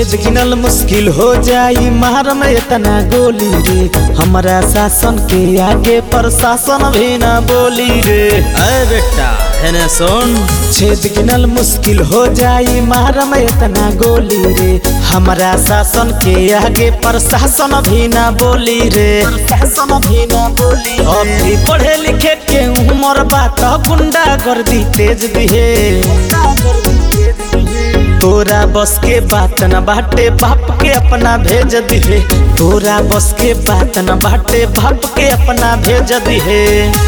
छेद गिनल मुश्किल हो जाई मार में इतना गोली रे हमारा शासन के आगे प्रशासन भी ना बोली रे अरे बेटा हेने सुन छेद गिनल मुश्किल हो जाई मार में इतना गोली रे हमारा शासन के आगे प्रशासन भी ना बोली रे प्रशासन भी ना बोली अभी पढ़े लिखे के उम्र बात गुंडा कर दी तेज दिहे तोरा बस के बात न बाटे बाप के अपना भेज दिहे तोरा बस के बात न बाटे बाप के अपना भेज दिहे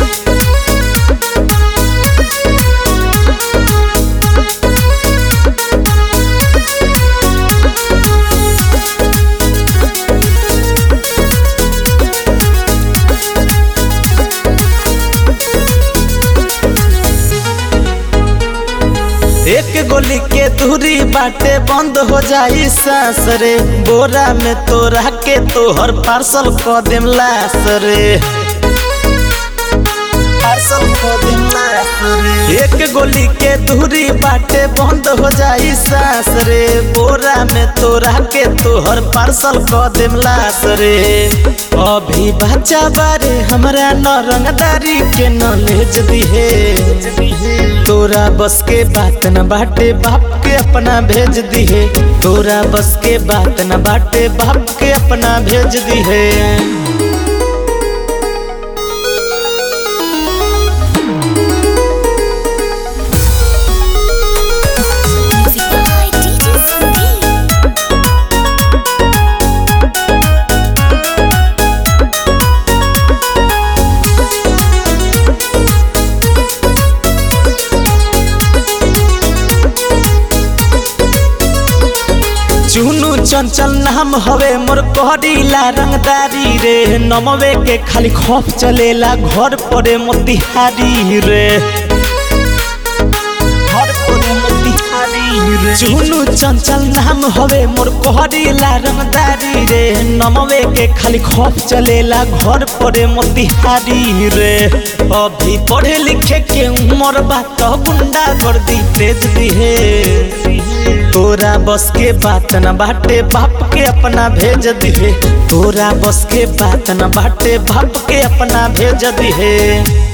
एक गोली के दूरी बाटे बंद हो जाई सांस रे बोरा में तोरा के तोहर पार्सल क देम लास रे पार्सल क देम लास रे एक गोली के दूरी बाटे बंद हो जाई सांस रे बोरा में तोरा के तोहर पार्सल क देम लास रे अभी बच्चा बारे हमरा न रंगदारी के नॉलेज दिहे तोरा बस के बात न बाटे बाप के अपना भेज दिहे तोरा बस के बात न बाटे बाप के अपना भेज दिहे Music by DJ Sandeep. चुनु चंचल नाम हवे मोर कहरीला रंगदारी रे नमवे के खाली खौफ चलेला घर पड़े मोतिहारी रे घर पड़े मोतिहारी रे चुनु चंचल नाम हवे मोर कहरीला रंगदारी रे नमवे के खाली खौफ चलेला घर पड़े मोतिहारी रे अभी पढ़े लिखे के उम्र बात गुंडा कर दी तेज दिहे तोरा बस के बात न बाटे बाप के अपना भेज दिहे तोरा बस के बात न बाटे बाप के अपना भेज दिहे